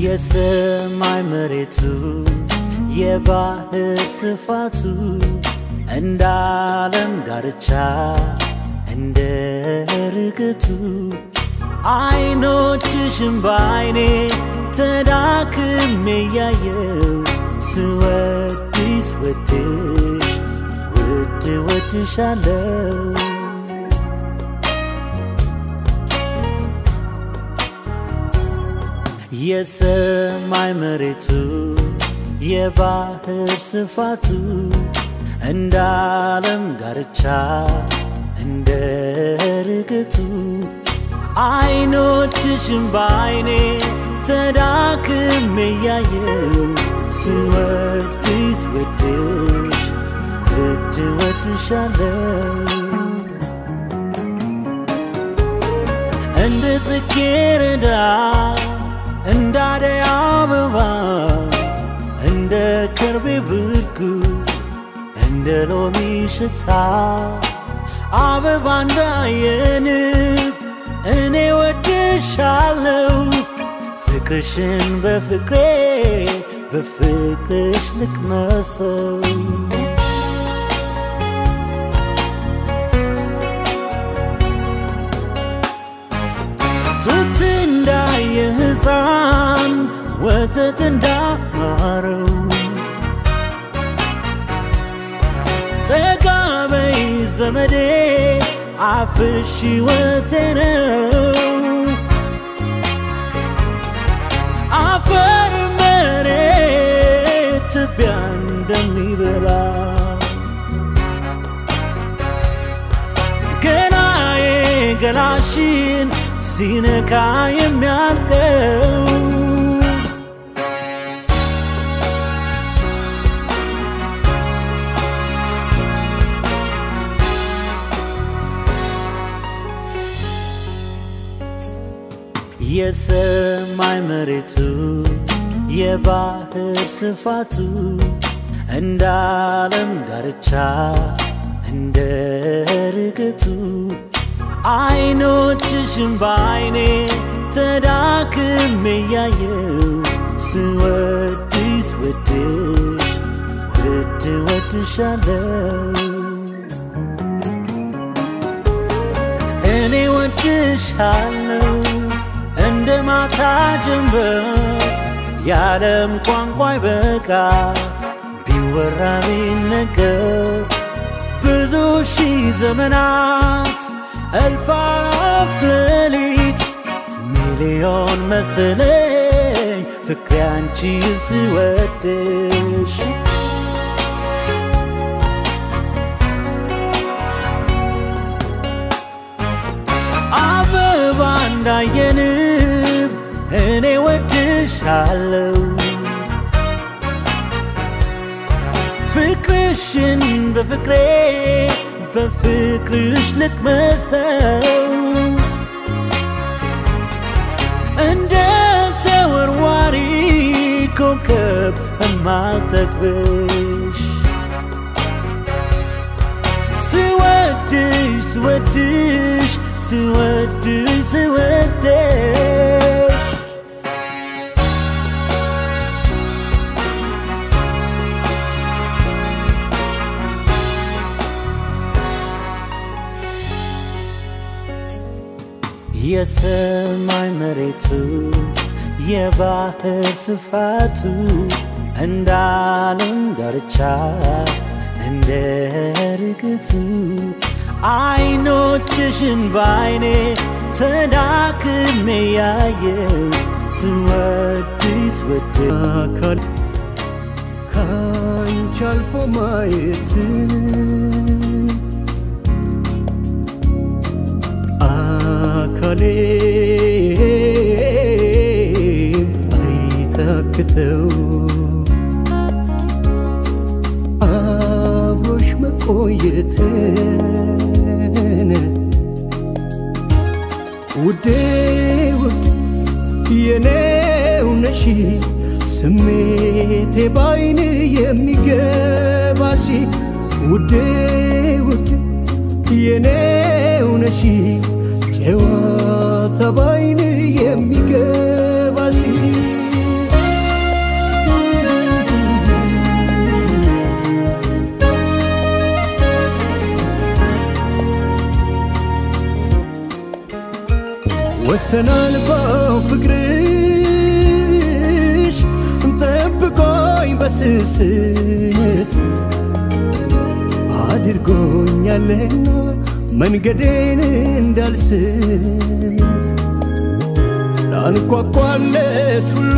የሰማይ መሬቱ የባህር ስፋቱ እንደ ዓለም ዳርቻ እንደ ርግቱ አይኖችሽም በአይኔ ተዳክሜ ያየው ስወድስ ወድሽ ውድ ወድሻለው የሰማይ መሬቱ የባህር ስፋቱ እንደ ዓለም ዳርቻ እንደ ርግቱ አይኖችሽም በአይኔ ተዳክሜ ያየው ስወድስ ወድሽ ውድ ወድሻለው እንደ ጽጌረዳ እንደ አደይ አበባ እንደ ከርቤ ብርጉ እንደ ሎሚ ሽታ አበባ እንዳየንብ እኔ ወድሻለው ፍቅርሽን በፍቅሬ በፍቅርሽ ልቅመሰው ጡት እንዳየ ሕፃን ወተት እንዳማረው ጠጋበይ ዘመዴ አፍሽ ሕይወቴ ነው አፈር መሬት ትቢያ እንደሚበላ ገናዬ ገላሽን ሲነካ የሚያልቀው የሰማይ መሬቱ የባህር ስፋቱ እንደ ዓለም ዳርቻ እንደ ርግቱ አይኖችሽም በአይኔ ተዳክሜ ያየው ስወድስ ወድሽ ውድ ወድሻለው እኔ ወድሻለው እንደ ማታ ጀንበር የዓለም ቋንቋ ይበቃ ቢወራ ቢነገር ብዙ ሺህ ዘመናት እልፍ አእላፍ ሌሊት ሚሊዮን መሰለኝ ፍቅሬ አንቺ ስወድሽ አበባ እንዳየንብ እኔ ወድሻለው ፍቅርሽን በፍቅሬ በፍቅርሽ ልቅመሰው እንደ ተወርዋሪ ኮከብ እማልጠግብሽ ስወድሽ ስወድሽ ስወድሽ ስወድሽ የሰማይ መሬቱ የባህር ስፋቱ እንደ ዓለም ዳርቻ እንደ ርግቱ አይኖችሽን በአይኔ ተዳክሜ ያየው ስወድስ ወድ አካል ካንቺ አልፎ ማየት አካሌ አይታክተው አብሮሽ መቆየትን ውዴ ውዴ የኔው ነሽ ስሜቴ ባይን የሚገባሽ ውዴ ውዴ የኔው ነሽ ጨዋታ ባይን የሚገባሽ ወሰን አልባው ፍቅርሽ ጠብቆኝ በስስት አድርጎኛልና መንገዴን እንዳልስት ላንኳኳለት ሁሉ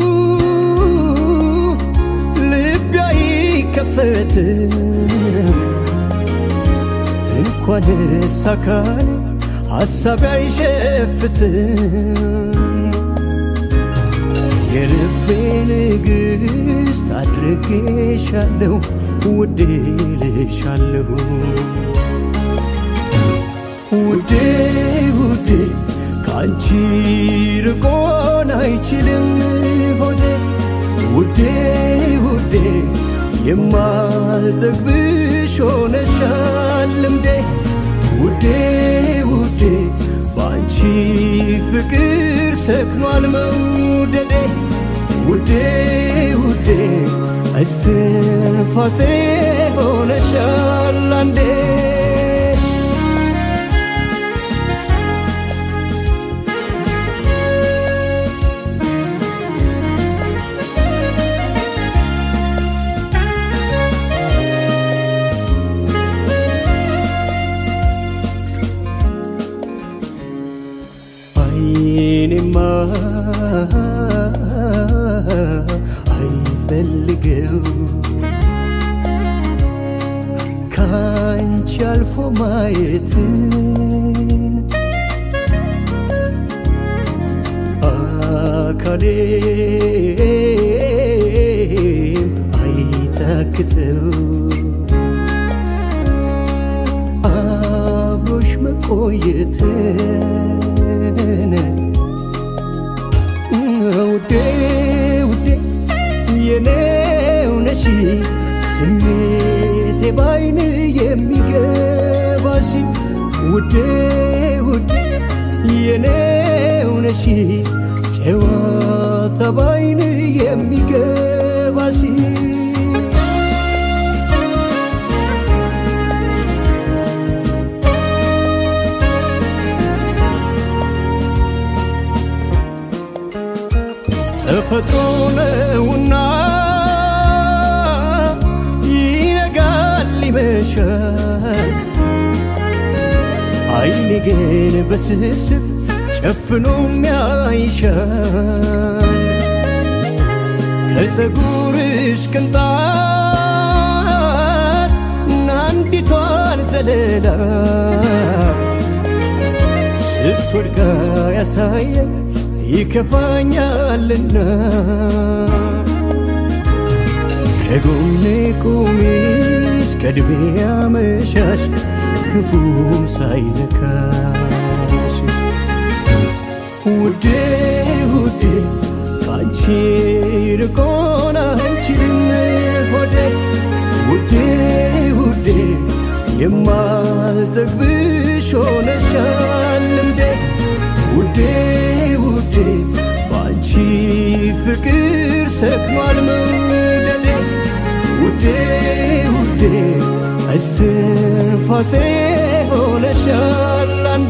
ልቤ አይከፈትም እንኳንስ አካሌ ሐሳቤ አይሸፍትም የልቤ ንግሥት አድርጌሻለሁ ውዴ ልሻለሁ ውዴ ውዴ ከአንቺ ርቆን አይችልም ሆዴ ውዴ ውዴ የማልጠግብሽ ሆነሻል ልምዴ ውዴ ውዴ በአንቺ ፍቅር ሰክኗል መውደዴ ውዴ ውዴ እስትንፋሴ ሆነሻል አንዴ አይኔማ አይፈልገው ካንቺ አልፎ ማየትን አካሌም አይታክተው አብሮሽ መቆየትን ውዴ ውዴ የኔው ነሽ ስሜቴ ባይን የሚገባሽ ውዴ ውዴ የኔው ነሽ ጨዋታ ባይን የሚገባሽ ተፈጥሮ ነውና ይነጋል ይመሻል አይኔ ግን በስስት ጨፍኖ ያይሻል ከፀጉርሽ ቅንጣት ናንዲቷን ዘለላ ስትወድቃ ያሳየ ይከፋኛልና ከጎኔ ቁሚ እስከ ዕድሜ አመሻሽ ክፉም ሳይነካሽ ውዴ ውዴ ካንቺ ርቆን አንችልም ሆዴ ውዴ ውዴ የማልጠግብሽ ሆነሻል ልምዴ ውዴ ውዴ በአንቺ ፍቅር ሰክኗል መውደዴ ውዴ ውዴ እስትንፋሴ ሆነሻል አንዴ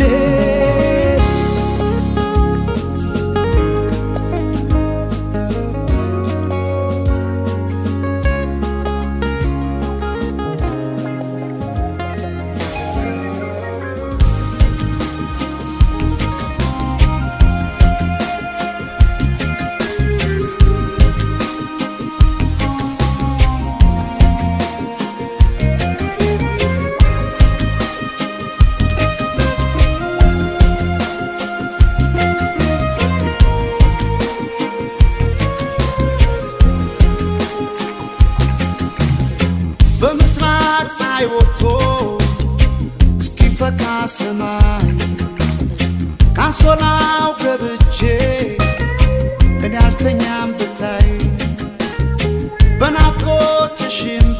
በምስራቅ ፀሐይ ወጥቶ እስኪፈካ ሰማይ ካንሶላው ገብቼ እኔ አልተኛም ብታይ በናፍቆትሽ እንባ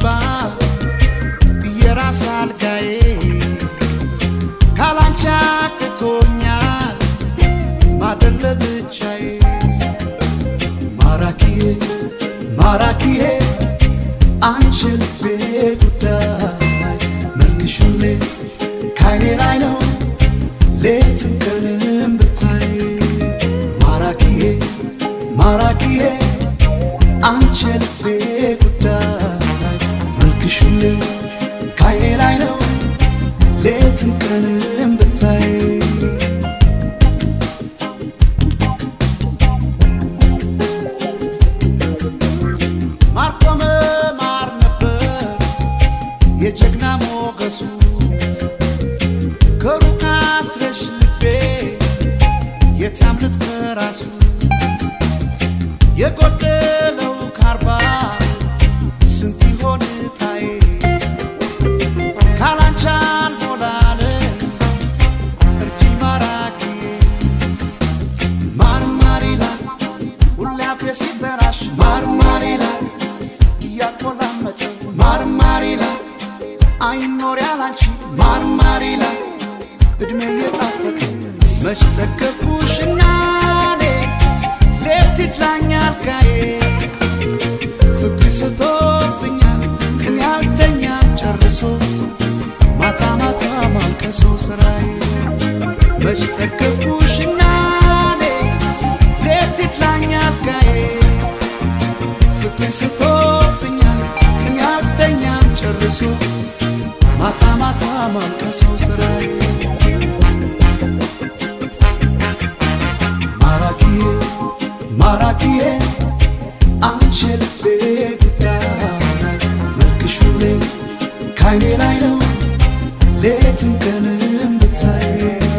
የራስ አልጋዬ ካላንቺ አቅቶኛል ማደር ለብቻዬ ማራኪዬ ማራኪዬ አንቺ ልቤ ጉዳይ መልክሽ ሁሌ ካይኔ ላይ ነው ሌትም ቀንም ብታይ መልክሽ ሁሌ ከዓይኔ ላይ ነው ሌትም ቀንም ብታይ ማርቆመ ማር ነበር የጀግና ሞገሱ ከሩቅ አስረሽ ልቤ የት ያምልጥ ከራሱ የጎደለው ካርባ ስንት ይሆን ታይ ካላንቻ አልሞላለ እርጂ ማራኪ ማርማር ይላል ሁሌ አፌ ሲጠራሽ ማርማር ይላል እያቆላመጠ ማርማር ይላል አይኖር ያላንቺ ማርማር ይላል እድሜ እየጣፈጠ መች ጠገብኩሽና እኔ ሌት ይድላኛል ጋዬ ፍቅር ስቶብኛል ግን ያልተኛም ጨርሶ ማታ ማታ ማልቀሰው ስራዬ መች ጠገብኩሽና እኔ ሌት ይድላኛል ጋዬ ፍቅር ስቶብኛል ግን ያልተኛም ጨርሶ ማታ ማታ ማልቀሰው ስራዬ ማራኪዬ ማራኪዬ አንቺ ልቤ ጉዳይ መልክሽ ሁሌ ከዓይኔ ላይ ነው ሌትም ቀንም ብታይ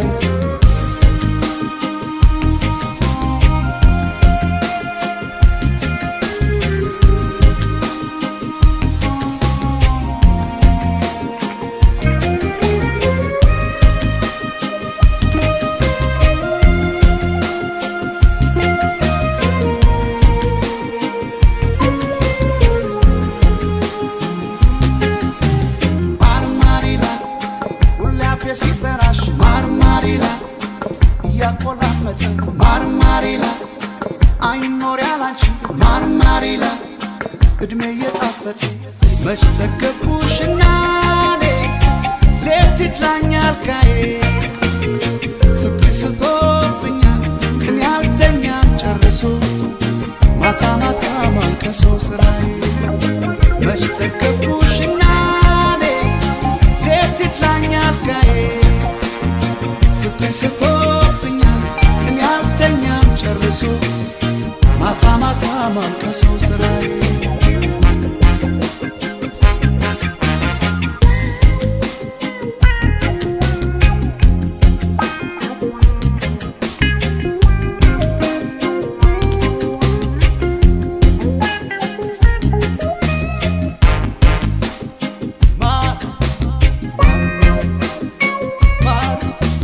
ማርማር ይላል ሁሌ አፌ ሲጠራሽ ማርማር ይላል እያቆላመጠ ማርማር ይላል አይኖር ያላንቺ ማርማር ይላል እድሜ እየጣፈጠ መች ጠገብኩሽና እኔ ሌት ይድላኛል ጋዬ ፍቅር ስቶብኛል ግን ያልተኛም ጨርሶ ማታ ማታ ማልቀሰው ስራዬ መች ጠገብኩሽና እኔ ሌት ይድላኛል ጋዬ ፍቅር ስቶብኛል ግን ያልተኛም ጨርሶ ማታ ማታ ማልቀሰው ስራዬ ማር ማር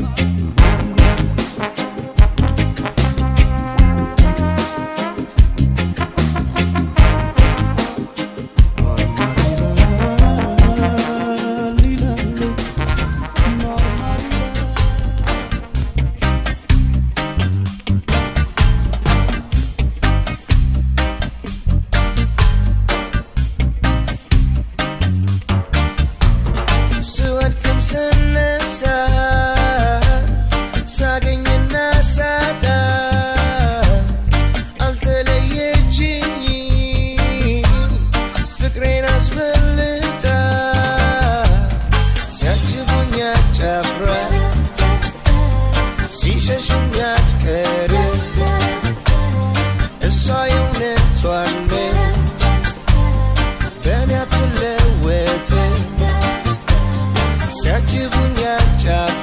ስወድቅም ስነሳ ሳገኝና ሳጣ አልተለየችኝም ፍቅሬን አስበልጣ ሲያጅቡኝ አጫፍራ ሲሸሹኝ አትቀርም እሷ የእውነቷን ነው በእኔ አትለወጥም ሲያጅቡኝ አጫፍ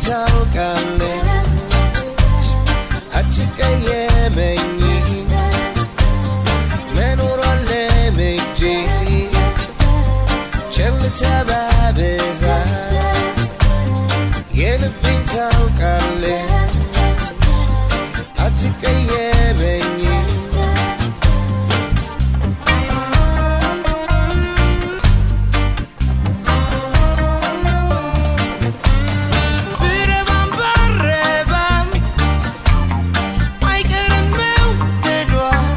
ታውቃለች አትቀየመኝ መኖሯን ለምጄ ቸልታ ባበዛ የልቤን ታውቃለች አትቀየመኝ ብረባም ባረባም አይቀርም መውደዷ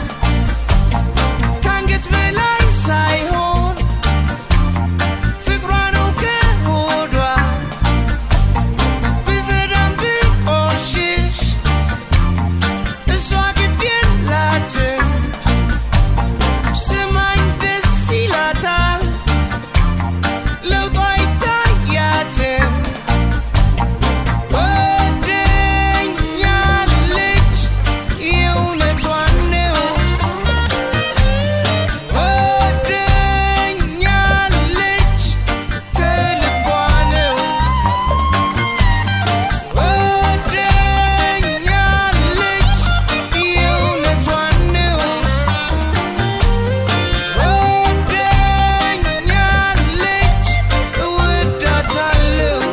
ከአንገት በላይ ሳይሆን ፍቅሯ ነው ከሆዷ ብዘዳም ብቆሽሽ እሷ ግድ የላትም ስማኝ ደስ ይላታል ለውጧ አይታያትም ወደኛለች የእውነቷን ነው ወደኛለች ከልቧ ነው ወደኛለች የእውነቷን ነው ወደኛለች እወዳታለሁ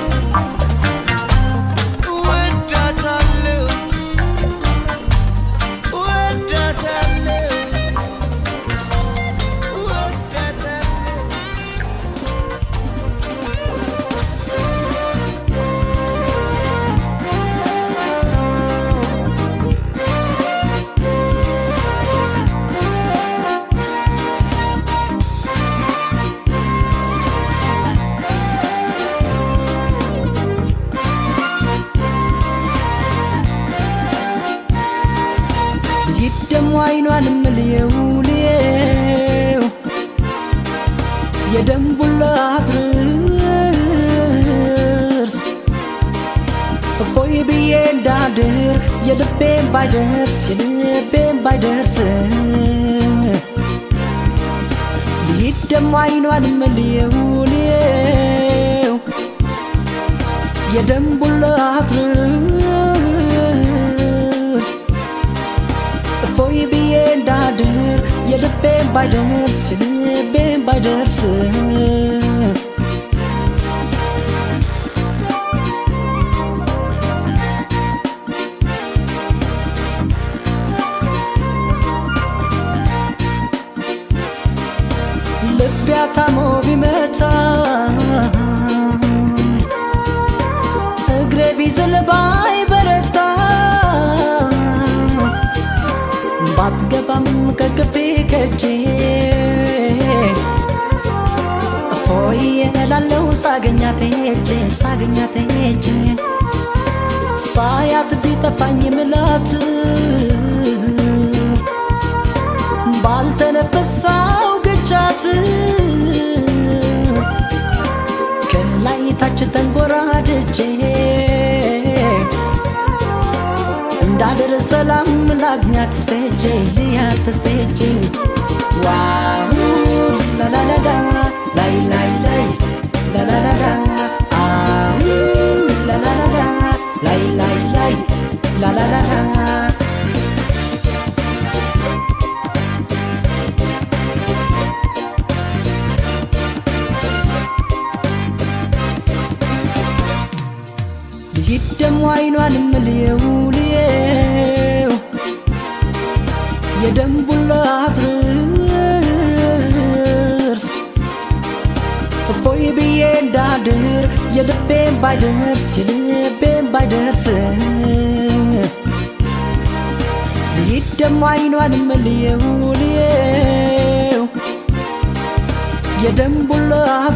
እወዳታለሁ እወዳታለሁ እወዳታለሁ ይደሙ አይኗን ምልየው ልየው የደንቡላ አድርስ እፎይ ብዬ እንዳድር የልቤን ባይደርስ የልቤን ባይደርስ ይደሙ አይኗን ምልየው ልየው የደንቡላ አድርስ እፎይ ብዬ እንዳድር የልቤን ባይደርስ የልቤን ባይደርስ ልቤ አታሞ ቢመታ እግሬ ቢዝል ባይበረታ ባትገባም ከግቢ ከጄ እፎይ እላለው ሳገኛት ሄጄ ሳገኛት ሄጄ ሳያት ቢጠፋኝ ምላት ባልተነፈሳው ግቻት ከላይ ታች ተንጎራድቼ እንዳድር ሰላም ላግኛት ስቴጄ ልያት ስቴጄ ዋው ላላላላ ላይ ላይ ላይ ላላላላ አው ላላላላ ላይ ላይ ላይ ላላላላ ልሂድ ደሞ አይኗን ምልየው ልየው የደንቡላ አድርስ እፎይ ብዬ እንዳድር የልቤን ባይደርስ የልቤን ባይደርስ ልሂድ ደሞ አይኗን ምልየው ልየው የደንቡላ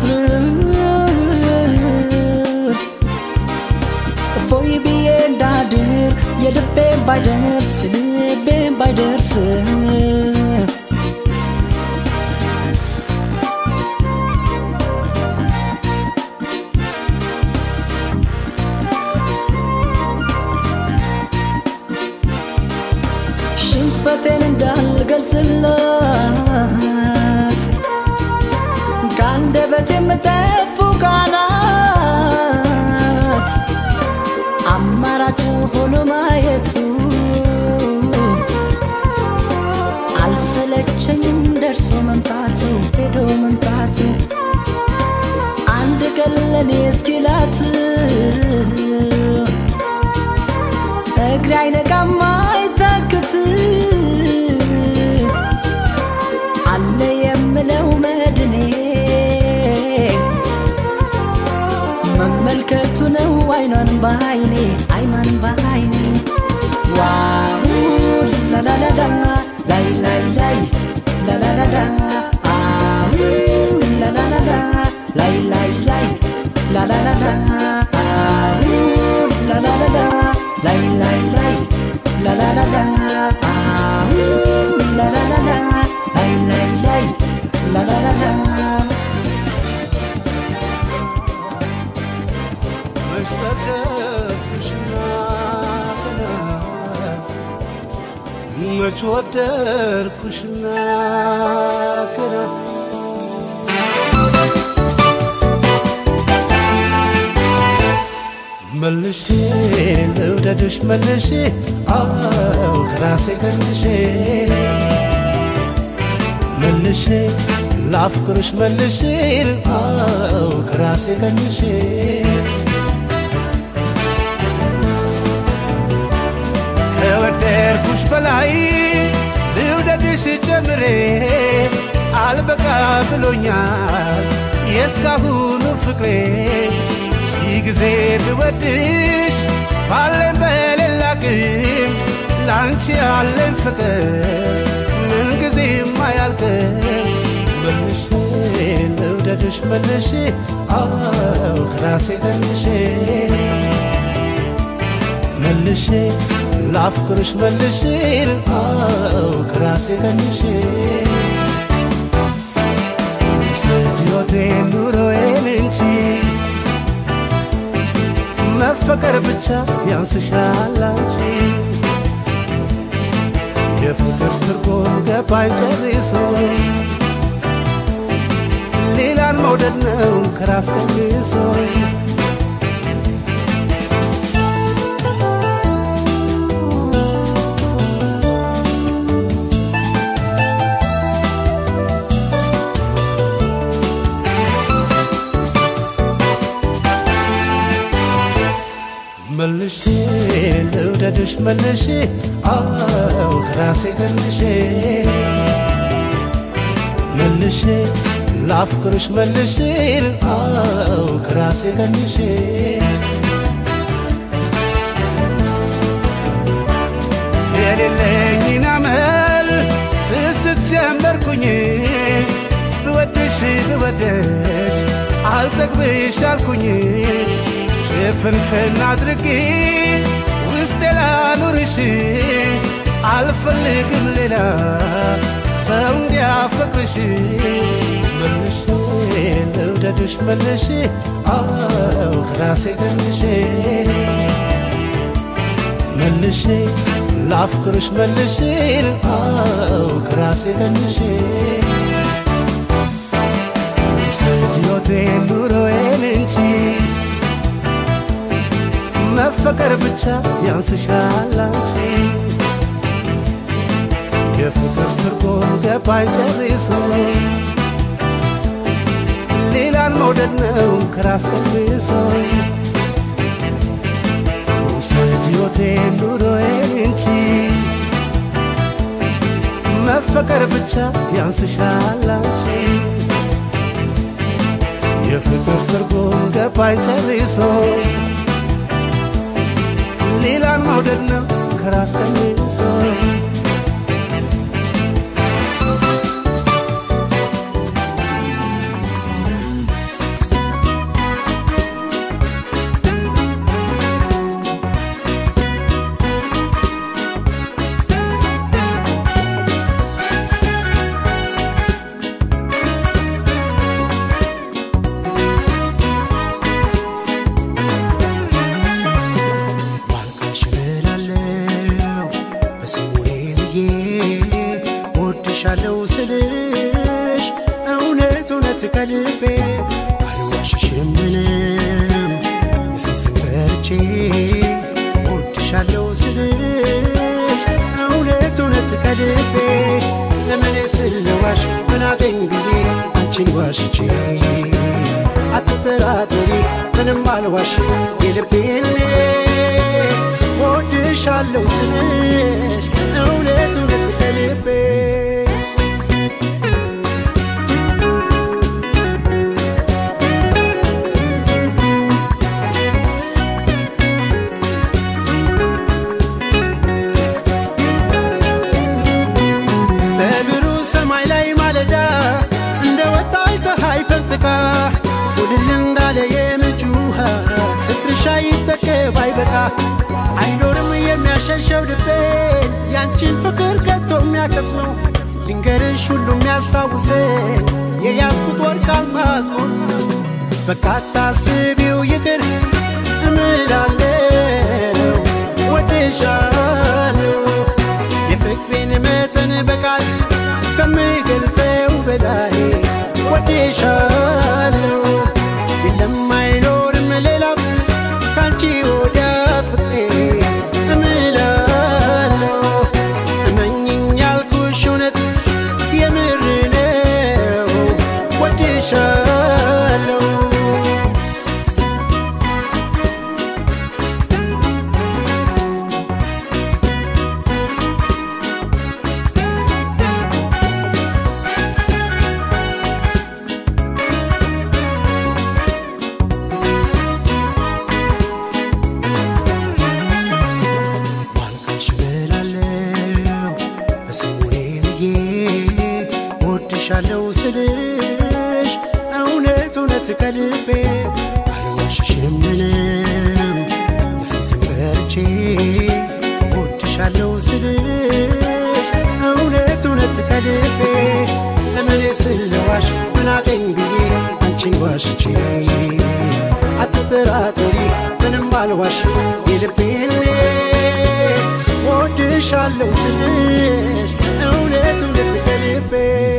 አድርስ እፎይ ብዬ እንዳድር የልቤን ባይደርስ የልቤን ባይደርስ ሽንፈቴን እንዳልገልጽላት ከአንደበት የምጠፉ ቃላት ሄዶ መምጣት አንድ ቀን ለኔ እስኪላት እግሬ አይነቃም አይታክት አለ የምለው መድኔ መመልከቱ ነው አይኗን በአይኔ አይኗን በአይኔ ዋው ላላላላ ላይ ላይ ላይ ላላላላ አው ላላላላ ላይ ላይ ላይ ላላላላ አው ላላላላ ላይ ላይ ላይ ላላላላ አው ላላላላ ላይ ላይ ላይ ላላላላ መች ወደድኩሽና ገና መልሼ ልውደድሽ መልሼ አው ከራሴ ገንሼ መልሼ ላፍቅርሽ መልሼ አው ከራሴ ገንሼ ከወደድኩሽ በላይ ልውደድሽ ጨምሬ አልበቃ ብሎኛል የእስካሁኑ ፍቅሬ ሺህ ጊዜ ብወድሽ ባለን በሌላ ግን ለአንቺ ያለን ፍቅር ምንጊዜም አያልቅም መልሼ ልውደድሽ መልሼ አው ከራሴ ገንሼ መልሼ ላፍቅርሽ መልሼ አው ከራሴ ገንሼ ሕይወቴን ኑሮዬን እንጂ መፈቀር ብቻ ያንስሻል አንቺ የፍቅር ትርጉም ገባኝ ጨርሶ ሌላን መውደድ ነው ከራስ ቀንሶ መልሼ ልውደድሽ መልሼ አው ከራሴ ገንሼ መልሼ ላፍቅርሽ መልሼ አው ከራሴ ገንሼ የሌለኝን አመል ስስት ጀመርኩኝ ብወድሽ ብወደሽ አልጠግብሽ አልኩኝ ሽፍንፍን አድርጌ ውስጤ ላኑርሽ አልፈልግም ሌላ ሰው እንዲያፈቅርሽ መልሼ ልውደድሽ መልሼ አው ከራሴ ገንሼ መልሼ ላፍቅርሽ መልሼ አው ከራሴ ገንሼ ሕይወቴን ኑሮዬን እንጂ መፈቀር ብቻ ያንስሻል አንቺ የፍቅር ትርጉም ገባኝ ጨርሶ ሌላን መውደድ ነው ከራስ ቀንሶ ውሰድ ሕይወቴን ኑሮዬን እንጂ መፈቀር ብቻ ያንስሻል አንቺ የፍቅር ትርጉም ገባኝ ጨርሶ ሌላን መውደድ ነው ከራስ ቀንሶ ባልኩሽ እላለሁ በስሙኔ ብዬ ወድሻለሁ ስልሽ እውነት እውነት ከልቤ አልዋሽሽም ምንም የስስት ፈርቼ ወድሻለሁ ስልሽ እውነት እውነት ከልቤ ለምን ስለዋሽ ምን አገኝ ብዬ አንቺን ዋሽቼ አትጠራጠሪ ምንም አልዋሽ የልቤን ወድሻለሁ ስልሽ እውነት እውነት ከልቤ በብሩህ ሰማይ ላይ ማለዳ እንደ ወጣች ፀሐይ ፈንጥቃ ውድል እንዳለ የምንጭ ውሃ ፍቅርሽ አይጠገብ አይበቃ አይኖርም የሚያሸሸው ልቤን ያንቺን ፍቅር ከቶ የሚያከስመው ድንገርሽ ሁሉ የሚያስታውሰኝ የያዝኩት ወርቅ አልማዝ ነው በቃ አታስቢው ይቅር እምላለው ወድሻለሁ የፍቅሬን መጠን በቃል ከምገልጸው በላይ ወድሻለሁ የለም አይኖርም ሌላም ካንቺ ወዲያ ፍቅሬ እምላለሁ እመኝኝ ያልኩሽ እውነት የምር ነው ወድሻለሁ ማልቀሽ በላለው በስሙኔ ብዬ ወድሻለው ስልሽ እውነት እውነት ከልቤ አልዋሽሽም ምንም የሱስን ፈርቼ ወድሻለው ስልሽ እውነት እውነት ከልቤ እምኔ ስለዋሽ ምን አገኝ ብዬ አንቺን ዋሽቼ አትጠራጠሪ ምንም አልዋሽ የልቤን ወድሻለሁ ስልሽ እውነት እውነት ከልቤ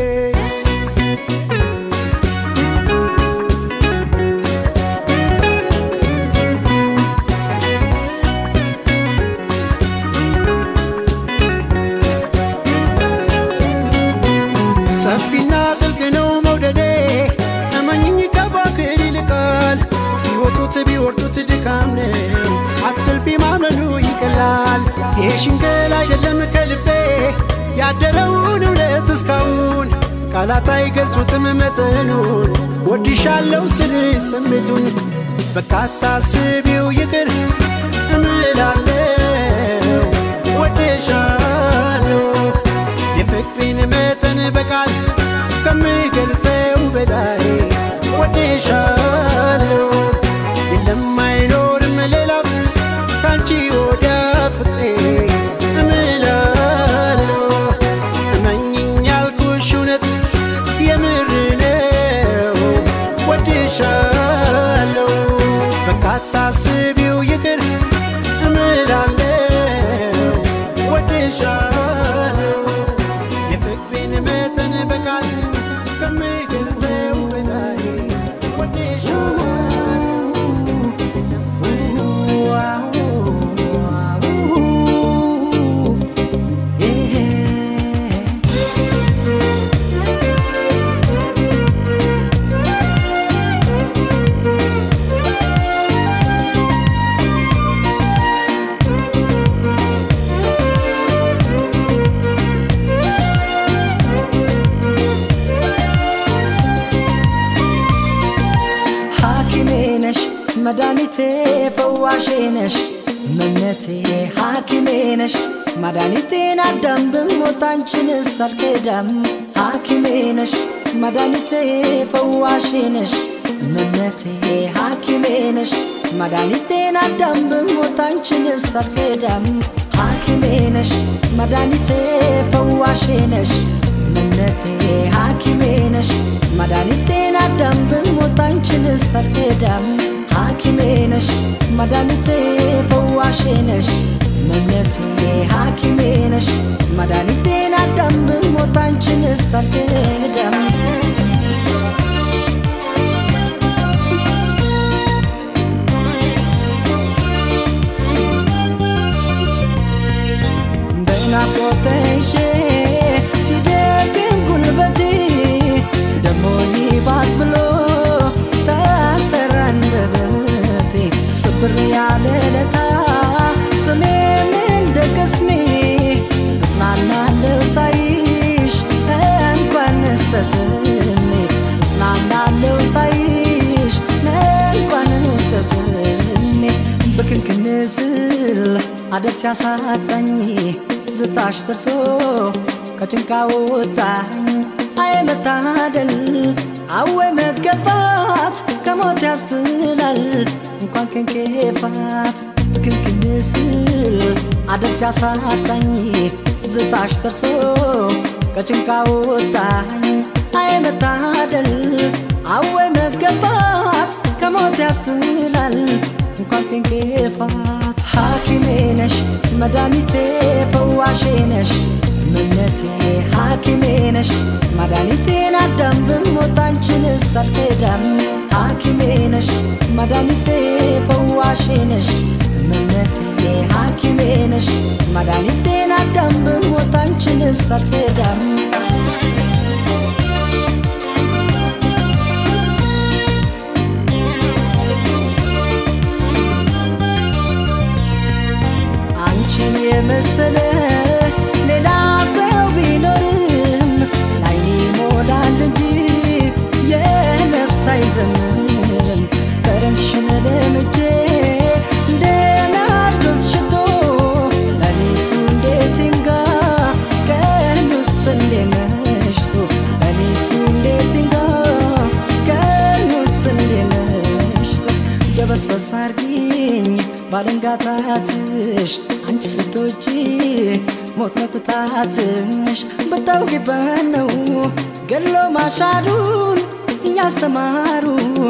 ሰፊና ጥልቅ ነው መውደዴ እመኝኝ ከባክር ይልቃል ቢወጡት ቢወርዱት ድካም ነው አትልፊ ማመኑ ይቀላል ይሄ ሽንገል አይደለም ከልቤ ያደረውን እውነት እስካሁን ቃላት አይገልጹትም መጠኑን ወድሻለው ስል ስሜቱን በቃ አታስቢው ይቅር እምላለው ወድሻለው የፍቅሬን መጠን በቃል ከምገልጸው በላይ ወድሻለሁ የለም አይኖርም ሌላም ካንቺ ወዲያ ፍቅሬ እምላለሁ እመኝኝ ያልኩሽ እውነት የምር ነው ወድሻለሁ በቃ አታስቢው ይቅር እምላለው ወድሻለሁ የፍቅሬን መጠን በቃል ከምገልጸው በላይ ሐኪሜ ነሽ መድኃኒቴ ፈዋሼ ነሽ እመነቴ ሐኪሜ ነሽ መድኃኒቴን አዳም ብሞት አንቺንስ አልክዳም ሐኪሜ ነሽ መድኃኒቴ ፈዋሼ ነሽ እመነቴ ሐኪሜ ነሽ መድኃኒቴን አዳም ብሞት አንቺንስ አልክዳም ሐኪሜ ነሽ መድኃኒቴ ፈዋሼ ነሽ እምነቴ ሐኪሜ ነሽ መድኃኒቴን አዳም ብሞት አንቺንስ አልክዳም ሐኪሜ ነሽ መድኃኒቴ ፈዋሼ ነሽ እምነቴ ሐኪሜ ነሽ መድኃኒቴን አዳም ብሞት አንቺንስ አልክዳም በናፍቆትሽ ሲደክም ጉልበቴ ደሞ ያለለታ ስሜም እንደ ቅስሜ እጽናናለሁ ሳይሽ እንኳንስ ተስሜ እጽናናለሁ ሳይሽ እንኳንስ ተስሜ በክንክን ስል አደብ ሲያሳጣኝ ትዝታሽ ደርሶ ከጭንቃ ወጣኝ አይ መታደል አወ መገፋት ከሞት ያስትላል እንኳን ከንኬፋት ክልክል ስል አደብ ሲያሳጣኝ ትዝታሽ ደርሶ ከጭንቃ ወጣኝ አይ መታደል አወ መገፋት ከሞት ያስትላል እንኳን ከንኬፋት ሐኪሜ ነሽ መድኃኒቴ ፈዋሼ ነሽ እምነቴ ሐኪሜ ነሽ መድኃኒቴን አዳም ብሞት አንቺንስ አልክዳም ሐኪሜ ነሽ መድኃኒቴ ፈዋሼ ነሽ እምነቴ ሐኪሜ ነሽ መድኃኒቴን አዳም ብሞት አንቺንስ አልክዳም አንቺን የመሰለ ሌላ ሰው ቢኖርም ላይኔ ይሞላል እንጂ የነፍስ አይዘምርም ጠረንሽን ለምጄ እንደ ናርዶስ ሽቶ ሌሊቱ እንዴት ይንጋ ቀኑስ እንዴ መሽቶ ሌሊቱ እንዴት ይንጋ ቀኑስ እንዴ መሽቶ ደበስበስ አርጊኝ ባለንጋታትሽ አንቺ ስቶች ሞት መቁጣትሽ ብታውቂበት ነው ገሎ ማሻሩን እያስተማሩ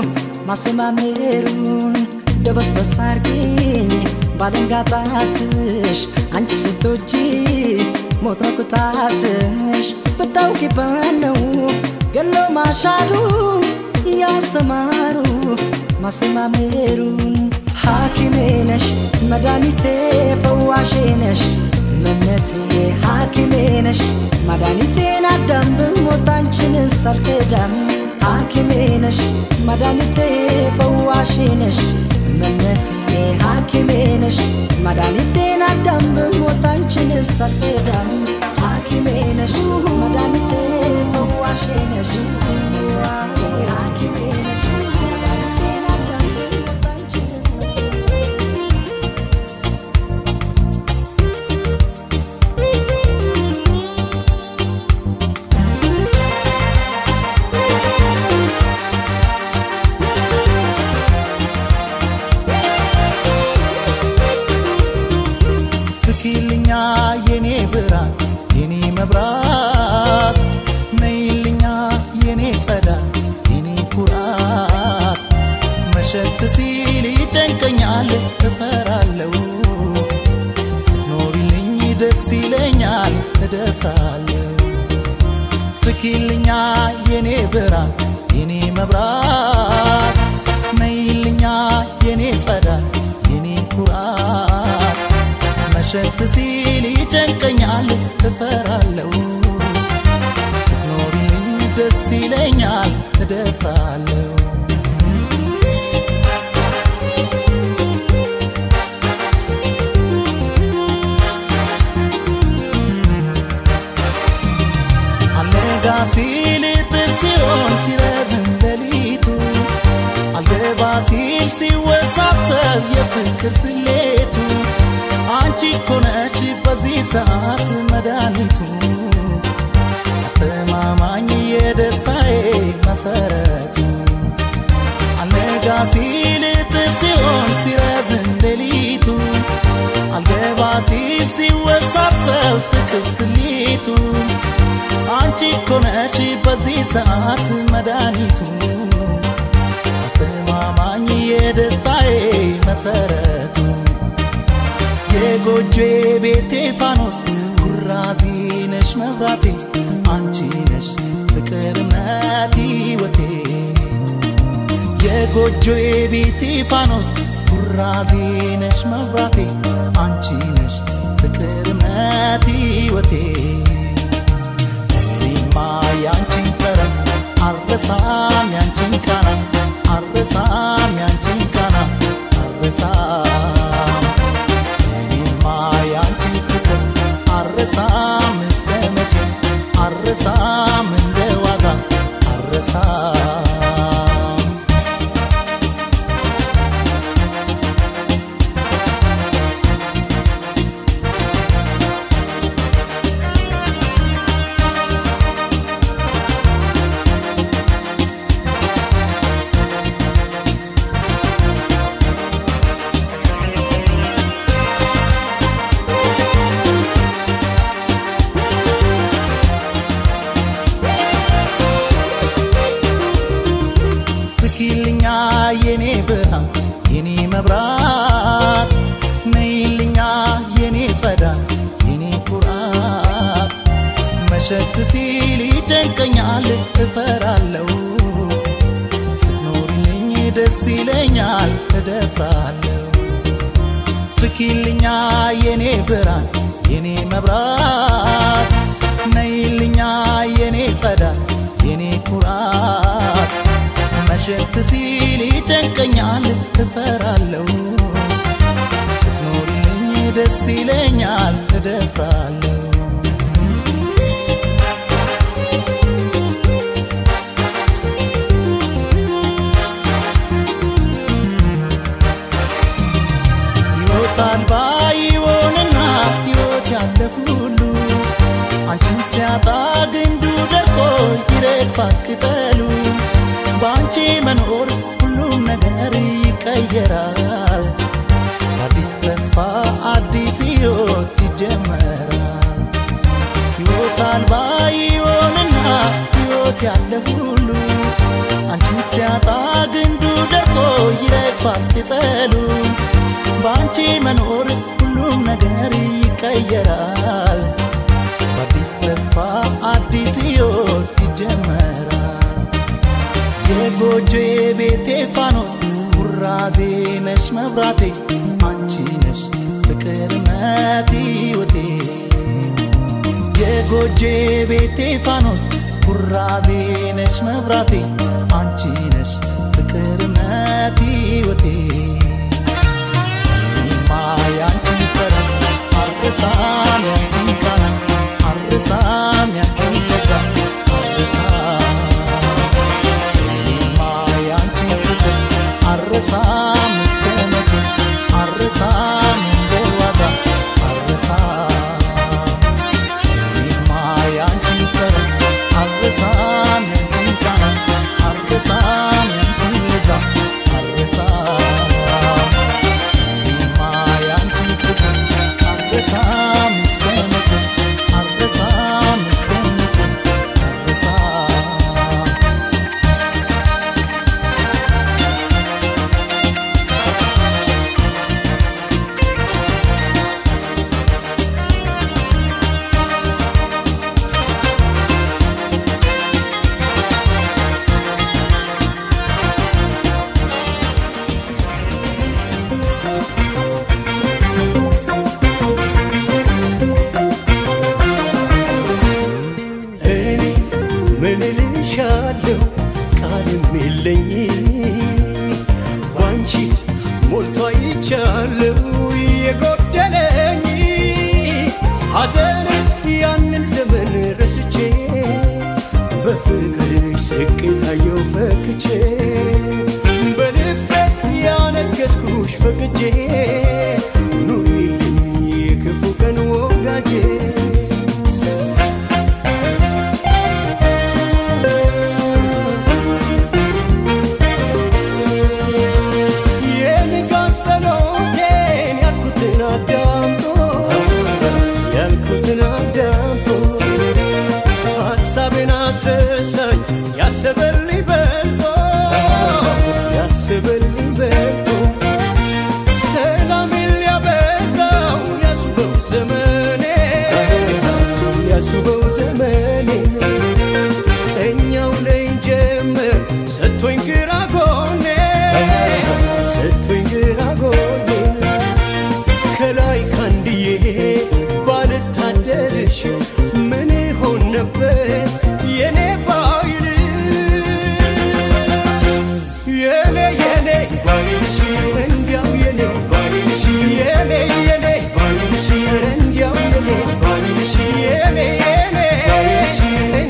ማሰማመሩን ደበስበስ አርጊኝ ባለንጋታትሽ አንቺ ስቶች ሞት መቁጣትሽ ብታውቂበት ነው ገሎ ማሻሩን እያስተማሩ ማሰማመሩን ሐኪሜ ነሽ መድኃኒቴ ፈዋሼ ነሽ እምነቴ ሐኪሜ ነሽ መድኃኒቴን አዳም ብሞት አንቺንስ አልክዳም ሐኪሜ ነሽ መድኃኒቴ ፈዋሼ ነሽ እምነቴ ሐኪሜ ነሽ መድኃኒቴን አዳም ብሞት አንቺንስ አልክዳም ሐኪሜ ነሽ መድኃኒቴ ፈዋሼ ነሽ እምነቴ ሐኪሜ ነሽ መድኃኒቴን አዳም ብሞት አንቺንስ ፍኪልኛ የኔ ብርሃን የኔ መብራት ነይልኛ የኔ ጸዳል የኔ ኩራት መሸት ሲል ይጨንቀኛል እፈራለሁ ስትኖሪልኝ ደስ ይለኛል እደፍራለሁ ፍኪልኛ የኔ ብርሃን የኔ መብራት ነይልኛ የኔ ጸዳል የኔ ኩራት መሸት ሲል ይጨንቀኛል እፈራለሁ ስትኖሪልኝ ደስ ይለኛል እደፍራለሁ አልነጋ ሲል እጥፍ ሲሆን ሲረዝም ሌሊቱ አልገባ ሲል ሲወሳሰብ የፍቅር ስሌቱ አንቺ እኮ ነሽ በዚህ ሰዓት መድኃኒቱ አስተማማኝ የደስታዬ መሰረቱ አልነጋ ሲል እጥፍ ሲሆን ሲረዝም ሌሊቱ አልገባ ሲል ሲወሳሰብ ፍቅር ስሌቱ አንቺ እኮ ነሽ በዚህ ሰዓት መድኃኒቱ አስተማማኝ የደስታዬ መሰረቱ የጎጆ ቤቴ ፋኖስ ኩራዚ ነሽ መብራቴ አንቺ ነሽ ፍቅር እምነት ሕይወቴ የጎጆ ቤቴ ፋኖስ ኩራዚ ነሽ መብራቴ አንቺ ነሽ ፍቅር እምነት ሕይወቴ እኔማ ያንቺን ጠረን አልረሳም ያንቺን ቃና አልረሳም ያንቺን ቃና አልረሳም አረሳም እንደ ዋዛ አረሳም ፍኪልኛ የኔ ብርሃን የኔ መብራት ነይልኛ የኔ ጸዳል የኔ ኩራት መሸት ሲል ይጨንቀኛል እፈራለሁ ስትኖሪልኝ ደስ ይለኛል እደፍራለሁ ፍኪልኛ የኔ ብርሃን የኔ መብራት ነይልኛ የኔ ጸዳል የኔ ኩራት መሸት ሲል ይጨንቀኛል እፈራለሁ ስትኖሪልኝ ደስ ይለኛል እደፍራለሁ ሕይወት አልባ ይሆንና ሕይወት ያለፍ ሁሉ አንቺን ሲያጣ ግንዱ ደርቆ ይረግፋል ቅጠሉ በአንቺ መኖር ሁሉም ነገር ይቀየራል አዲስ ተስፋ አዲስ ሕይወት ይጀመራል ሕይወት አልባ ይሆንና ሕይወት ያለ ሁሉ አንቺን ሲያጣ ግንዱ ደርቆ ይረግፋል ቅጠሉ በአንቺ መኖር ሁሉም ነገር ይቀየራል በአዲስ ተስፋ አዲስ ሕይወት ይጀመራል የጎጆ ቤቴ ፋኖስ ውራዜ ነሽ መብራቴ አንቺ ነሽ ፍቅር እምነት ሕይወቴ የጎጆ ቤቴ ፋኖስ ውራዜ ነሽ መብራቴ አንቺ ነሽ ፍቅር እምነት ሕይወቴ እኔማ ያንቺን ጠረን አልረሳም ያንቺን ቃና አልረሳም ያንቺን ለዛ አልረሳም እኔማ ያንቺን ፍቅር አልረሳም እስከ መቼ አልረሳም እንደ ዋዛ አልረሳም እኔማ ያንቺን ጠረን አልረሳም ያንቺን ቃና አልረሳም ያንቺን ለዛ አልረሳም እኔማ ያንቺን ፍቅር አልረሳም እስከ መቼ አልረሳም እስከ መቼ አልረሳም እኔ ምን ልሻለሁ ቃልም የለኝ ባንቺ ሞልቶ አይቻለሁ የጎደለኝ ሐዘን ያንን ዘመን ረስቼ በፍቅርሽ ስቄታየው ፈክቼ በልቤ ያነገስኩሽ ፈቅጄ ኑሪልኝ የክፉ ቀን ወዳጄ የንጋት ጸሎቴን ያልኩትን አዳምጦ ያልኩትን አዳምጦ ሐሳቤን አስረሳኝ ያሰበልኝ በልጦ ያሰበልኝ በልጦ ሰላሜን ሊያበዛው ሊያስውበው ዘመኔ ሊያስውበው ዘመኔ እኛው ላይ ጀመር ሰጥቶኝ ግራ ጎኔ ሰጥቶኝ ግራ ጎኔ ከላይ ካንድዬ ባልታደርሽ ምን ሆን ነበር የኔ ባይልሽ የኔ የኔ ባይልሽ እንዲያው የኔ ባይልሽ የኔ የኔ ባይልሽ እንዲያው የኔ ባይልሽ የኔ የኔ ባይልሽ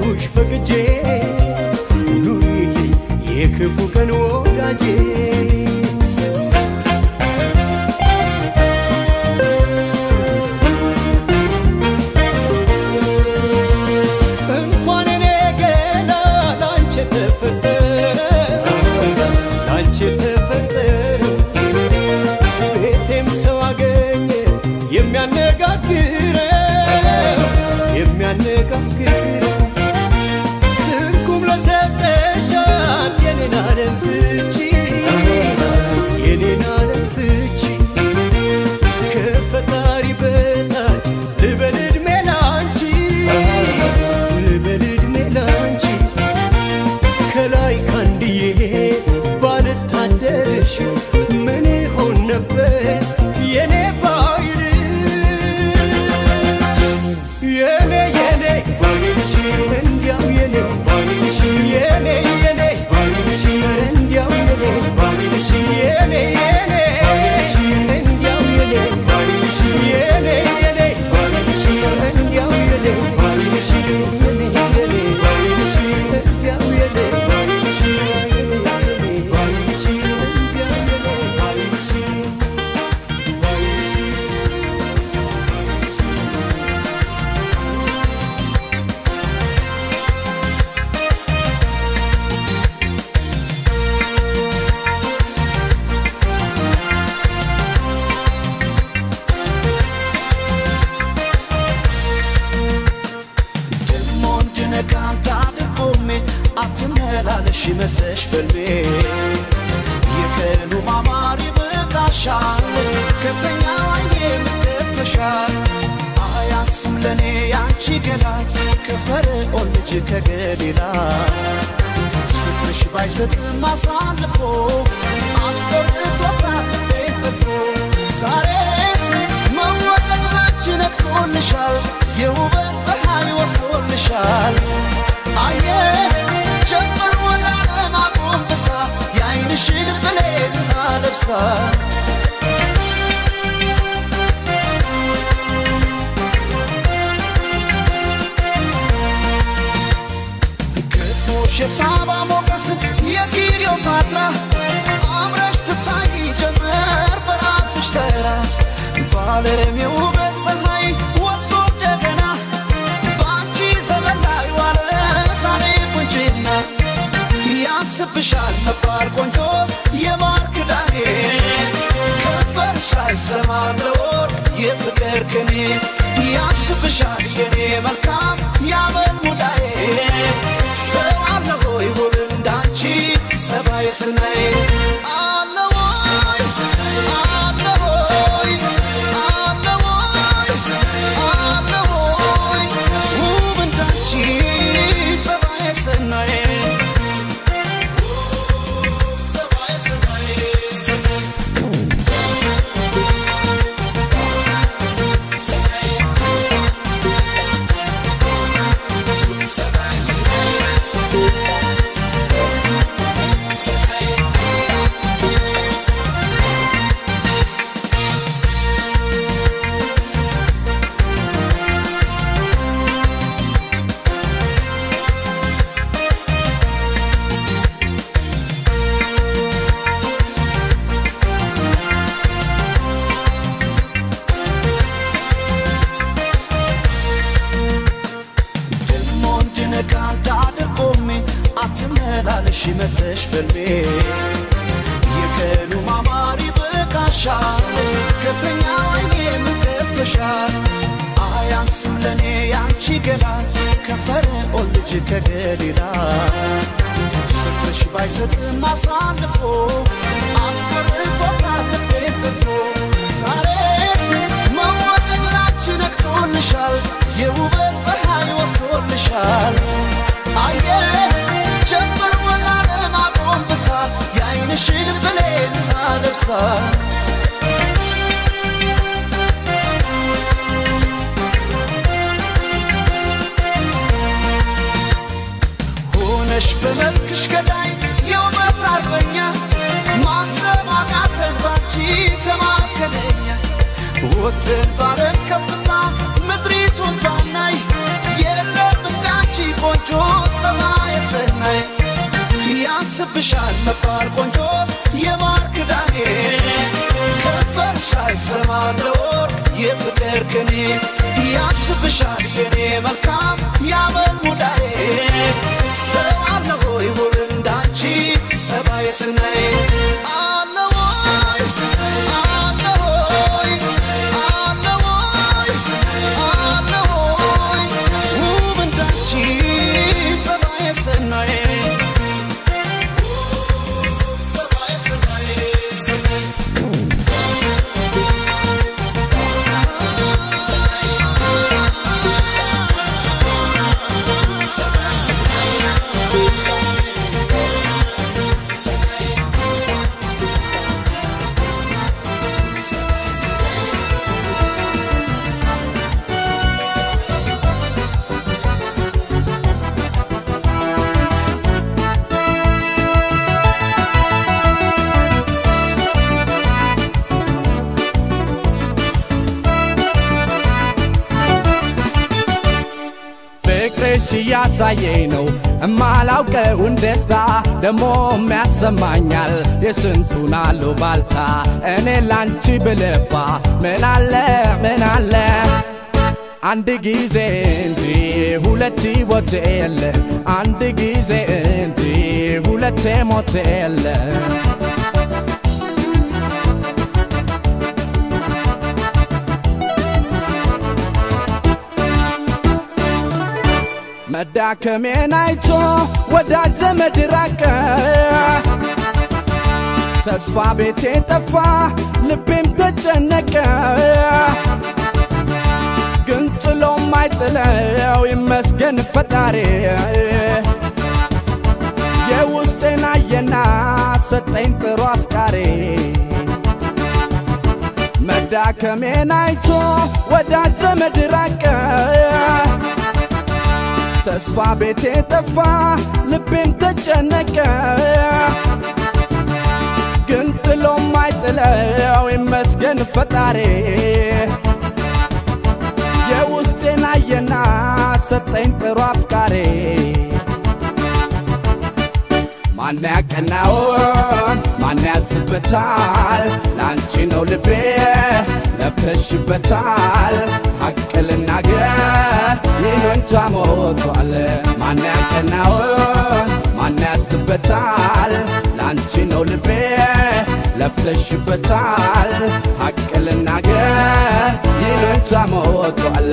ወደድኩሽ ፈቅጄ ኑሪልኝ የክፉ ቀን ወዳጄ እንኳን እኔ ገና ላንቺ ተፈጠረ ላንቺ ተፈጠረ ቤቴም ሰው አገኘ የሚያነጋግረው የሚያነጋግረው ትርጉም ለሰጠሻት የኔን ዓለም ፍቺ የኔን ዓለም ፍቺ ከፈጣሪ በታች ልበል ዕድሜ ላንቺ ልበል ዕድሜ ላንቺ ከላይ ካንድዬ ባልታደርሽ ምን ይሆን ነበር የኔ ባይል የኔ የኔ ባይልሽ እንዲያው የኔ ባይልሽ የኔ የኔ ባይልሽ እንዲያው የኔ ባይልሽ የኔ የኔ ባይልሽ እንዲያው የኔ ባይልሽ የኔ የኔ ባይልሽ እንዲያው የኔ ባይልሽ የኔ የኔ ባይልሽ እንዲያው የኔ ባይልሽ የኔ የኔ ባይልሽ እንዲያው የኔ ባይልሽ ደሞ እንድነቃ ታድርጎሜ አትመላለሽ መተሽ በልቤ የቀኑ ማማር ይበቃሻል ከተኛ ዋዬ ምገብተሻል አያስም ለእኔ ያንቺ ገላ ከፈርዖን ልጅ ከገሊላ ፍቅርሽ ባይሰጥም አሳልፎ አስቆርጦታል ልቤን ጠልፎ ዛሬስ መወደድ ላንቺ ነጥቆልሻል የውበት ፀሐይ ወጥቶልሻል አየ ጀመር ወደ ዓለም አጎንብሳ የዓይንሽን ብሌን አለብሳ ግጥሞሽ የሳባ ሞገስ የክሊዮፓትራ አምረሽ ትታይ ጀመር በራስሽ ተራ በዓለም የውበት ፀሐይ ወጥቶ እንደገና በአንቺ ዘመን ላይ ዋለ ዛሬ ቁንጅና ያስብሻል መባል ቆንጆ የማር ክዳኔ ከንፈርሽ አይሰማም ለወርቅ የፍቅር ቅኔ ያስብሻል የኔ መልካም ያመል ሙዳዬ ሰው አለ ሆይ ውብ እንዳንቺ ጸባይ ስናይ አለ ወይ አለ ወይ አለ ወይ አለ ወይ ውብ እንዳንቺ ጸባይ ስናይ ጸባይ ስናይ ደሞ እንድነቃ እንዳደርጎሜ አትመላለሽ መተሽ በልቤ የቀኑ ማማር ይበቃሻል ከተኛ ዋዬ ምገብተሻል አያንስም ለእኔ ያንቺ ገላ ከፈርዖን ልጅ ከገሊላ ፍቅርሽ ባይሰጥም አሳልፎ አስቆርጦታል ልቤን ጥፎ ዛሬስ መወደድ ላንቺ ነቅቶልሻል የውበት ፀሐይ ወጥቶልሻል አየ ጀመር ወደ ዓለም አጎንብሳ የዓይንሽን ብሌን አለብሳ ሆነሽ በመልክሽ ገዳይ የውበት አርበኛ ማሰብ አቃተን ባንቺ ተማከለኛ ወጥን ባለም ከፍታ ምድሪቱን ባናይ የለም እንዳንቺ ቆንጆ ቆንጆ ጸባየ ሰናይ ያንስብሻል መባል ቆንጆ የማር ክዳኔ ከንፈርሽ አይሰማም ለወርቅ የፍቅር ቅኔ ያንስብሻል የኔ መልካም ያመል ሙዳዬ ሰው አለ ሆይ ውብ እንዳንቺ ጸባየ ሰናይ አለ ወይ አለ ወይ አለ ወይ አለ ወይ ውብ እንዳንቺ ጸባየ ሰናይ ጸባየ ሰናይ ሰናይ ፍቅርሽ እያሳየኝ ነው እማላውቀውን ደስታ ደሞ የሚያሰማኛል የስንቱን አሉባልታ እኔ ላንቺ ብለፋ ምን አለ ምን አለ አንድ ጊዜ እንጂ ሁለት ሞት የለ አንድ ጊዜ እንጂ ሁለቴ ሞት የለ መዳከሜን አይቶ ወዳጅ ዘመድ ራቀ ተስፋ ቤቴ ጠፋ ልቤም ተጨነቀ ግን ጥሎም አይጥለው ይመስገን ፈጣሪ የውስጤን አየና ሰጠኝ ጥሩ አፍቃሪ መዳከሜን አይቶ ወዳጅ ዘመድ ራቀ ተስፋ ቤቴ ጠፋ ልቤም ተጨነቀ ግን ጥሎም አይጥለው ይመስገን ፈጣሪ የውስጤን አየና ሰጠኝ ጥሩ አፍቃሪ ማን ያቀናውን ማን ያዝበታል ለአንቺ ነው ልቤ ለፍተሽበታል ሐቅ ልናገር ይሉኝታ ሞቷል ማን ያቀናውን ማን ያዝበታል ለአንቺ ነው ልቤ ለፍተሽበታል ሐቅ ልናገር ይሉኝታ ሞቷል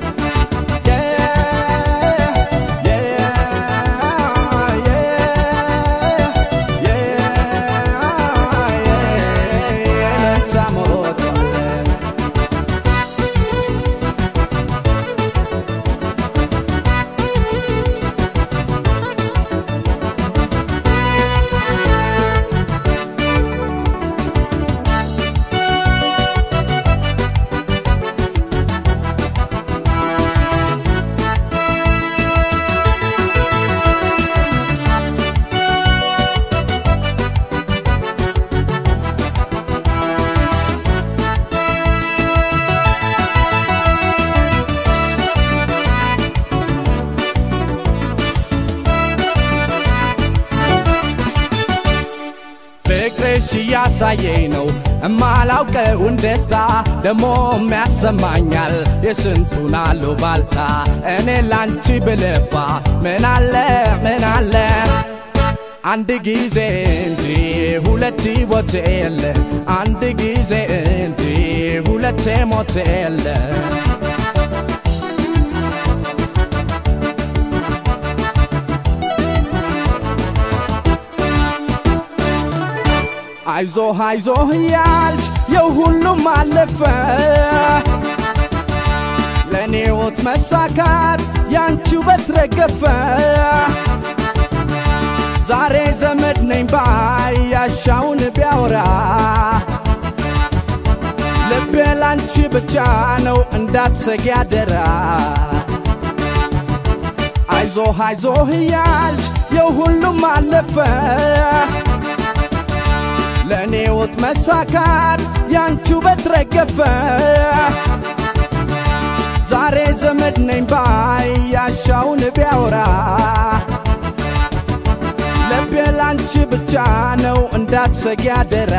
ፍቅርሽ እያሳየኝ ነው እማላውቀውን ደስታ ደሞ የሚያሰማኛል የስንቱን አሉባልታ እኔ ላንቺ ብለፋ ምን አለ ምን አለ አንድ ጊዜ እንጂ ሁለት ሞት የለ አንድ ጊዜ እንጂ ሁለቴ ሞት የለ አይዞህ አይዞህ እያልሽ የሁሉም አለፈ ለእኔ ሕይወት መሳካት ያንቺ ውበት ረገፈ ዛሬ ዘመድ ነኝ ባይ ያሻውን ቢያወራ ልቤ ላንቺ ብቻ ነው እንዳትሰጊ አደራ አይዞህ አይዞህ እያልሽ የሁሉም አለፈ ለእኔ ሕይወት መሳካት ያንቺ ውበት ረገፈ ዛሬ ዘመድ ነኝ ባይ ያሻውን ቢያወራ ልቤ ላንቺ ብቻ ነው እንዳትሰጊ አደራ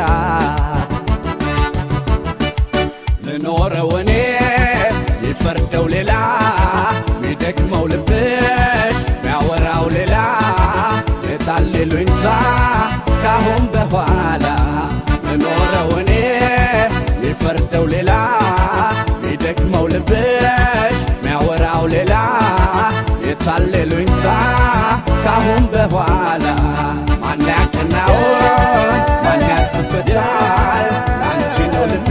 ልኖረው እኔ ይፈርደው ሌላ ሚደክመው ልብሽ ሚያወራው ሌላ የታሌሉኝታ ካሁን በኋላ ልኖረው እኔ ይፈርደው ሌላ ሚደክመው ልብሽ ሚያወራው ሌላ የታሌሉኝታ ካሁን በኋላ ማን ያቀናውን ማን ያርፍበታል አንቺ ነው ልቤ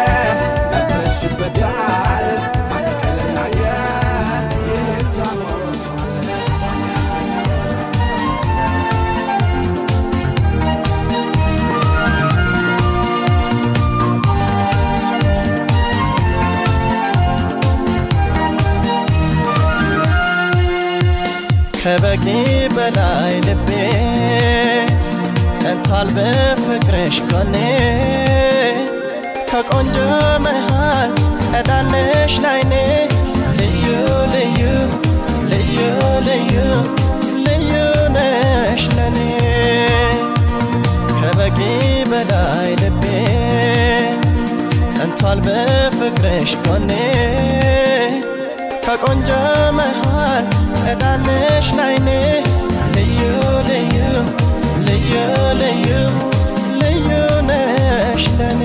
ገብተሽበታል ማን ቀለናየን ይህን ታሞታል ከበቂ በላይ ልቤ ጸንቷል በፍቅርሽ ጎኔ ከቆንጆ መሃል ጸዳለሽ ላይኔ ልዩ ልዩ ልዩ ልዩ ልዩ ነሽ ለኔ ከበቂ በላይ ልቤ ጸንቷል በፍቅርሽ ጎኔ ከቆንጆ መሃል ጸዳለሽ ላይኔ ልዩ ልዩ ልዩ ልዩ ልዩ ነሽ ለኔ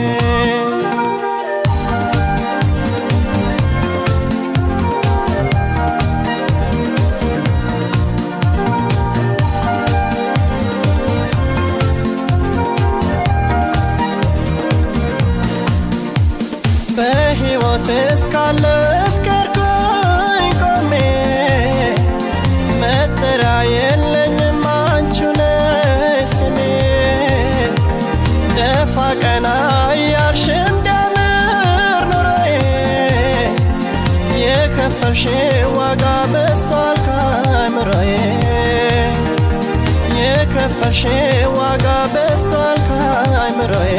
በሕይወት እስካለ እስከርኩኝ ቆሜ መጠሪያ የለኝም አንቺ ነሽ ስሜ ደፋ ቀና እያልሽ እንዲያምር ኑሮዬ የከፈልሽ ዋጋ በዝቷል ከአእምሮዬ የከፈልሽ ዋጋ በዝቷል ከአእምሮዬ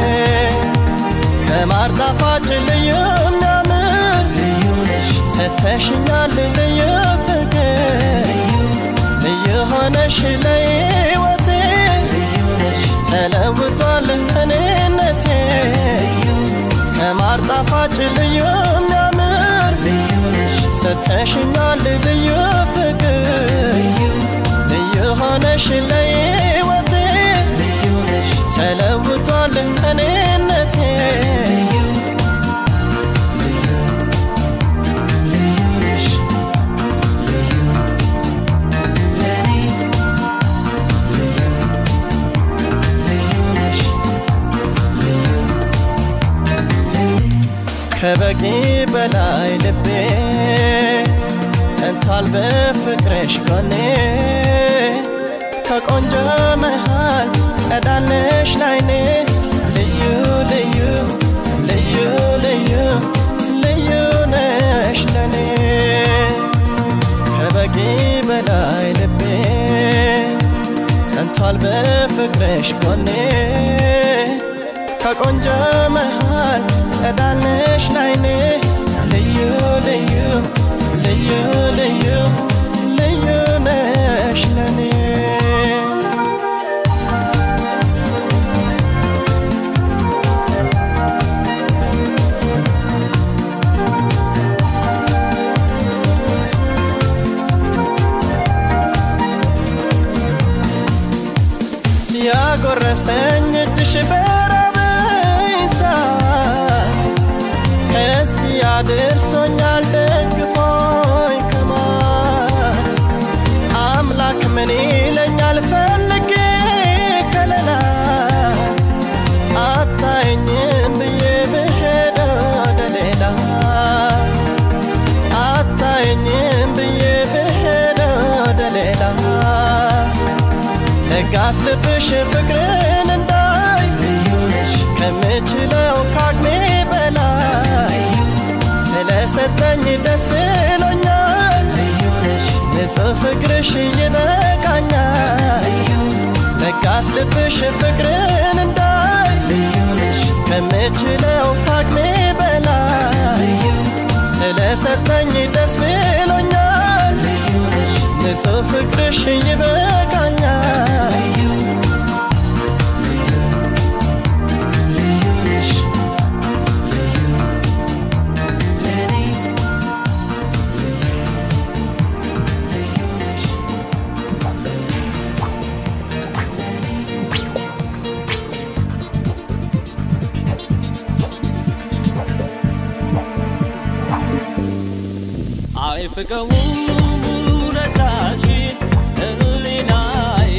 ከማር ጣፋጭ ልዩ የሚያምር ልዩ ነሽ ሰተሽኛል ልዩ ፍቅር ልዩ ሆነሽ ለሕይወቴ ልዩ ነሽ ተለውጧል እኔነቴ ከማር ጣፋጭ ልዩ የሚያምር ልዩ ነሽ ሰተሽኛል ልዩ ፍቅር ልዩ ሆነሽ ለሕይወቴ ልዩ ነሽ ተለውጧል እኔነቴ ከበቂ በላይ ልቤ ጸንቷል በፍቅርሽ ጎኔ ከቆንጆ መሃል ጸዳለሽ ላይኔ ልዩ ልዩ ልዩ ልዩ ልዩ ነሽ ለኔ ከበቂ በላይ ልቤ ጸንቷል በፍቅርሽ ጎኔ ከቆንጆ መሃል ጸዳለሽ ላይኔ ልዩ ልዩ ልዩ ልዩ ልዩ ነሽ ለኔ ያጎረሰኝ እጅሽ በራበኝ ሰዓት እዚህ ያደርሶኛል ደግፎኝ ከማት አምላክ ምን ይለኛል ፈልጌ ከለላ አታየኝም ብዬ ብሄድ ወደ ሌላ አታየኝም ብዬ ብሄድ ወደ ሌላ ለጋስ ልብሽ ፍቅርን እንዳይ ልዩ ነሽ ከምችለው ካቅሜ በላይ ስለሰጠኝ ደስ ብሎኛል ልዩ ነሽ ንጹሕ ፍቅርሽ ይነቃኛል ለጋስ ልብሽ ፍቅርን እንዳይ ልዩ ነሽ ከምችለው ካቅሜ በላይ ስለሰጠኝ ደስ ብሎኛል ንጹህ ፍቅርሽ ይበቃኛል አይፍቀውም ውለታሽን ህሊናዬ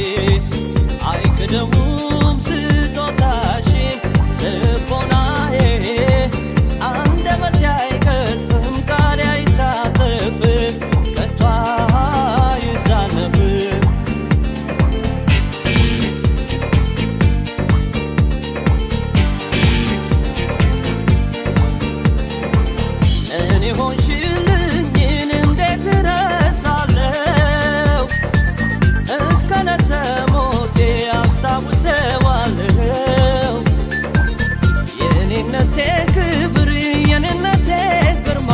አይክደውም ስጦታሽን ልቦናዬ አንደበቴ አይቀጥፍም ቃሌ አይታጠፍም ከቶ አይዛነፍም እኔ ሆንሽልኝን እንዴት ረሳለው እስከ ነተሞቴ አስታውሰዋለው የኔነቴ ክብር የኔነቴ ግርማ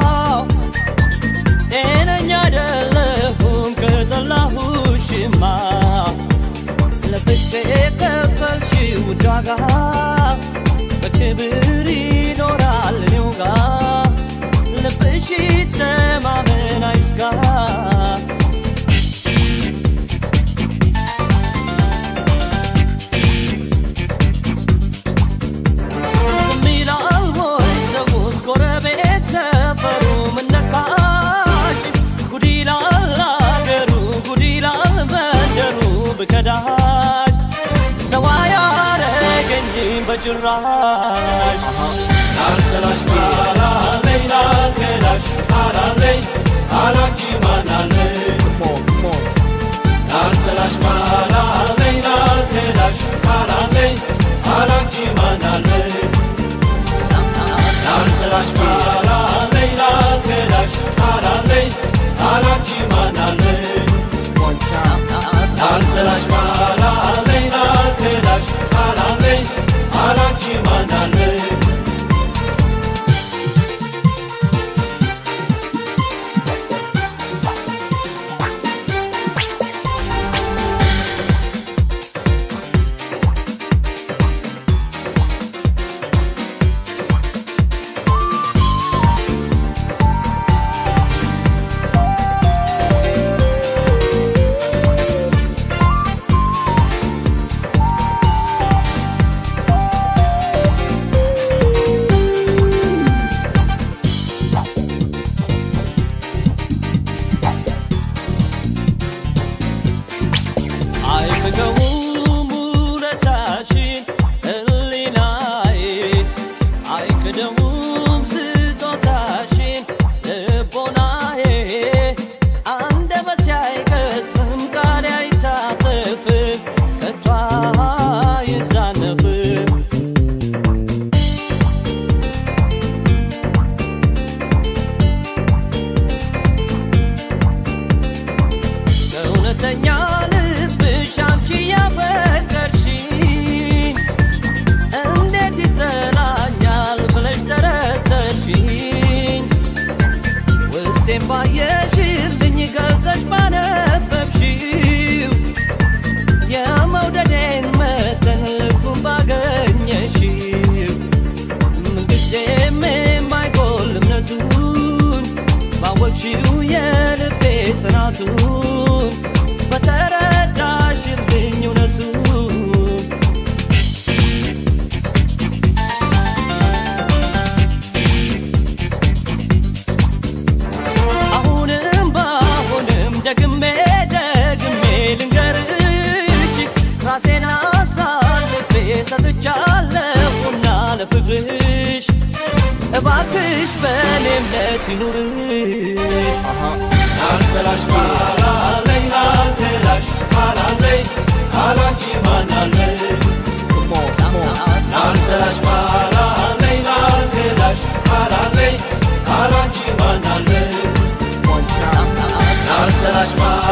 ጤነኛ አይደለሁም ከጠላሁሽማ ለፍቅሬ የከፈልሽው ውድ ዋጋ በክብር ይኖራል እኔው ጋር ልብሽ ተማመን አይስጋ ዝም ይላል ወይ ሰውስ ጎረቤት ሰፈሩ ምን ነካሽ ጉድ ይላል አገሩ ጉድ ይላል መንደሩ ብከዳሽ ሰው አያረገኝም በጭራሽ ላልጠላሽ አላለኝ ላልከዳሽ አላለኝ አላንቺ ማናለኝ ላልጠላሽ አላለኝ ላልከዳሽ አላለኝ አላንቺ ማናለኝ ላልጠላሽ አላለኝ ላልከዳሽ አላለኝ አላንቺ ማናለኝ ላልጠላሽ አላለኝ ላልከዳሽ አላለኝ አላንቺ ማናለኝ አይፍቀውም ውለታሽን ህሊናዬ አይክደውም ስጦታሽን ልቦናዬ አንደበቴ አይቀጥፍም ቃሌ አይታጠፍም ከቶ አይዛነፍም ከእውነተኛ ልብሽ አንቺ ያፈቀርሽኝ እንዴት ይጠላኛል ብለሽ ጠረጠርሽኝ ውስጤን ባየሽልኝ ገልጠሽ ባነበብሽው የመውደዴን መጠን ልቡን ባገኘሽው ምንጊዜም የማይጎል እምነቱን ባወቅሽው የልቤ ጽናቱን በተረዳሽልኝ እውነቱን አሁንም ባሁንም ደግሜ ደግሜ ልንገርሽ ራሴን አሳልፌ ሰጥቻለሁና ለፍቅርሽ እባክሽ በኔ እምነት ይኑርሽ ላልጠላሽ ካላለኝ ላልጠላሽ ካላለኝ ካላንቺ ማናለኝ ላልጠላሽ ካላለኝ ላልጠላሽ ካላለኝ ካላንቺ ማናለኝ ላልጠላሽ